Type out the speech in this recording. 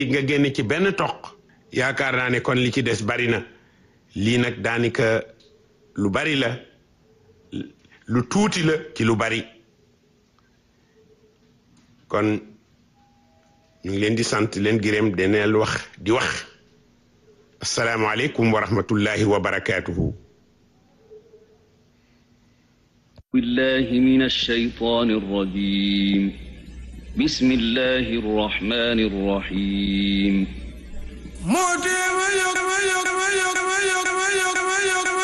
nga génn ci benn toq yaakaar naa ne kon li ci des bari na lii nag daanaka lu bari la lu tuuti la ci lu bari kon ñu ngi leen di sant leen gërëm deneel wax di wax asalaamaaleykum wa rahmatullahi wa barakaatuhu بالله من الشيطان الرجيم بسم الله الرحمن الرحيم